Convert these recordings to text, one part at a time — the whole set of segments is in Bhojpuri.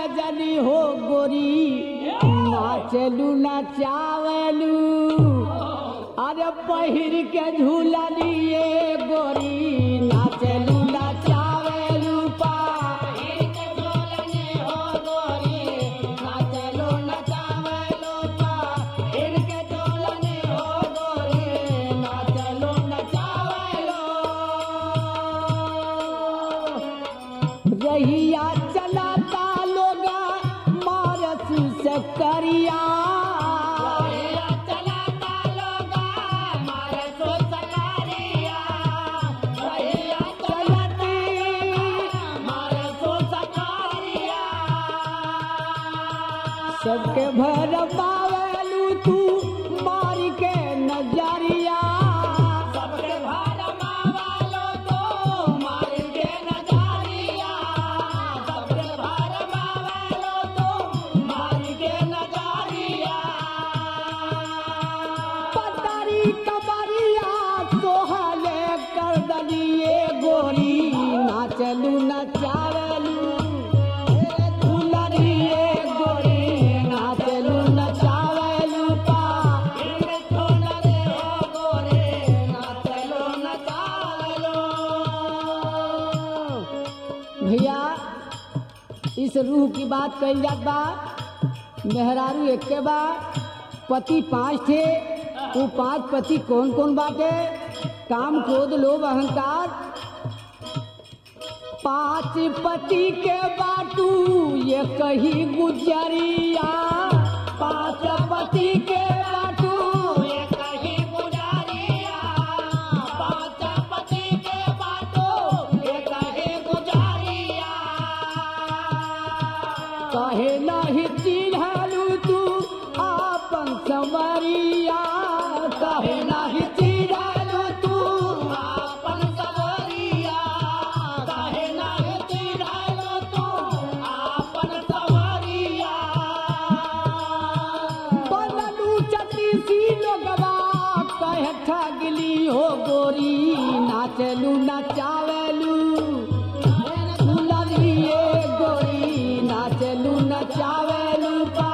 जनी हो गोरी नाचलू नचावलू अरे पहिर के झूलनिए गोरी नाचलू नचावलू पा रहिया चलाता लोगा मारस से करिया सबके भर पावलू तू मार के नजरिया सबके भर पावलो तो मार के नजरिया सबके भर पावलो तो मार के नजरिया पतारी कबरिया सोहले कर दलिए गोरी नाचलू नचावलू फुलरिए गोरी नाचलू नचावलू पा फुलरे हो गोरे नाचलू नचावलू भैया इस रूह की बात कही जात बा मेहरारू एक के बा पति पांच थे वो पांच पति कौन कौन बाटे काम क्रोध लोभ अहंकार पांच पति के बाटू ये कही गुजरिया पांच पति के बाटू ये कही गुजरिया पांच पति के बाटू ये कही गुजरिया कहे नहीं चिन्हलू तू आपन संवरिया कहे नहीं चिन्हलू तू आपन संवरिया कहे नहीं चिन्हलू तू आपन संवरिया बनलू चतीसी लोगवा कहे ठगली हो गोरी नाचलू नचावलू फुलरिए गोरी नाचलू नचावलू पा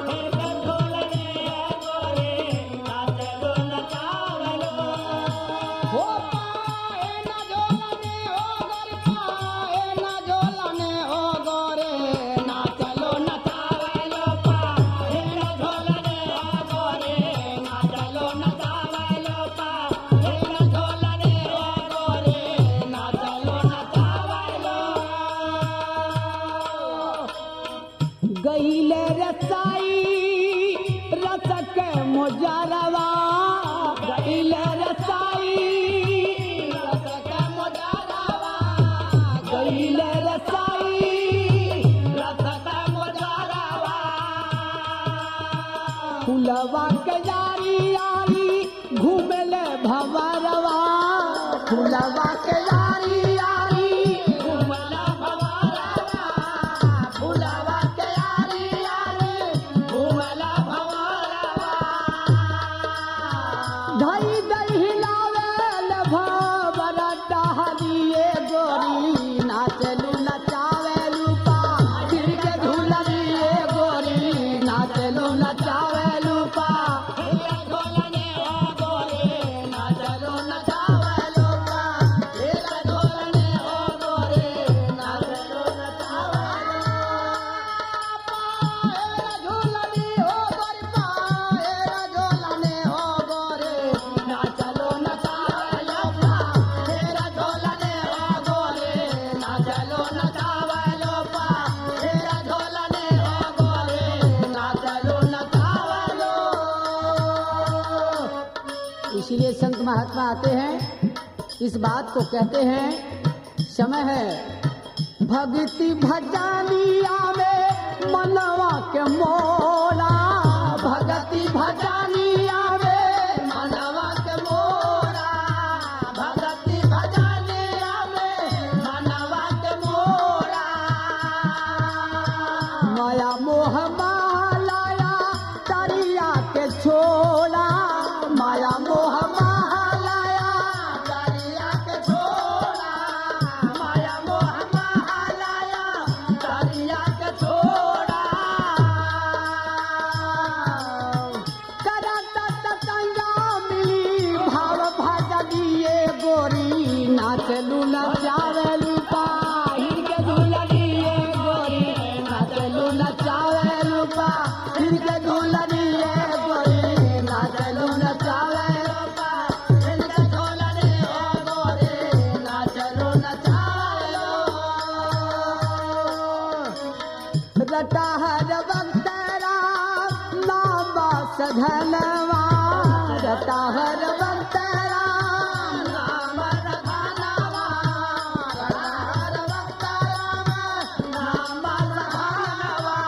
हो पाए ना झोलने हो गोरी पाए ना झोलने हो गोरे नाचलो नचावलो पाए ना झोलने हो गोरे नाचलो नचावलो पाए ना झोलने हो गोरे नाचलो नचावलो गईले रसाई रसक मोजरवा गईले रसाई रसक मोजरवा गईले रसाई रसक मोजरवा फुलवा के यारी यारी घूमेले भवरवा फुलवा के यारी यारी घूमेले भवरवा फुलवा के यारी यारी घूमेले भवरवा धई दई हिलावेल भवर टहलिए गोरी नाचलू नचावेलू पा फिर के झूलनिए गोरी नाचलू नचावेलू पा नाचलू नचावेलू पा फिर के झूलने हो गोरी नाचलू झूलनी हो गोरी पाए झूलने हो गोरे नाचलो नचावलो पा तेरा झूलने हो गोरे नाचलो नचावलो पा तेरा झूलने हो गोरे नाचलो नचावलो इसलिए संत महात्मा आते हैं इस बात को कहते हैं समय है भक्ति भजानिया में मनवा के मोला भक्ति भजानिया में मनवा के मोला भक्ति भजानिया में मनवा के मोला माया मोह मालाया तरिया के छोला माया मोह मालाया तरिया के छोला माया मोह मालाया तरिया के छोला हिनके झूलनी ये गोरी नाचलू नचावे लोका हिनके झूलनी ये गोरी नाचलू नचावे रटा हर वक्त राम नाम सधनवा रटा हर वक्त राम नाम सधनवा रटा हर वक्त राम नाम सधनवा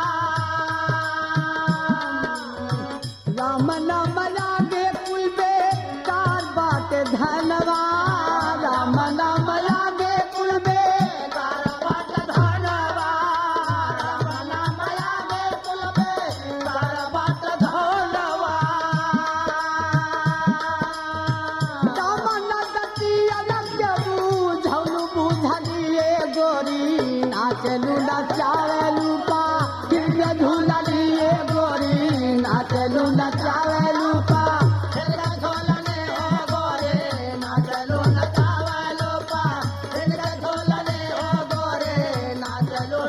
राम नाम लागे कुल बे कार बाट धनवा राम नाम लागे कुल बे कार बाट धनवा राम नाम लागे कुल बे कार बाट धनवा राम नगती अलग बुझौलू बुझलिए गोरी नाचलू नचावलू का किरके झूललिए गोरी नाचलू नचावलू का किरके झूलने हो गोरे नाचलू नचावलू का किरके झूलने हो गोरे नाचलू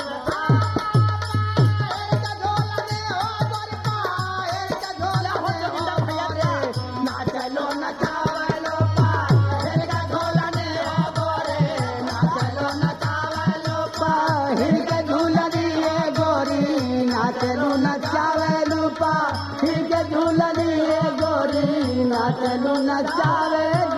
नाचलो नचावलो पा हिरका झोलने हो गोरे नाचलो नचावलो पा हिरके झूलनी ये गोरी नाचलो नचावलो पा हिरके झूलनी ये गोरी नाचलो नचावे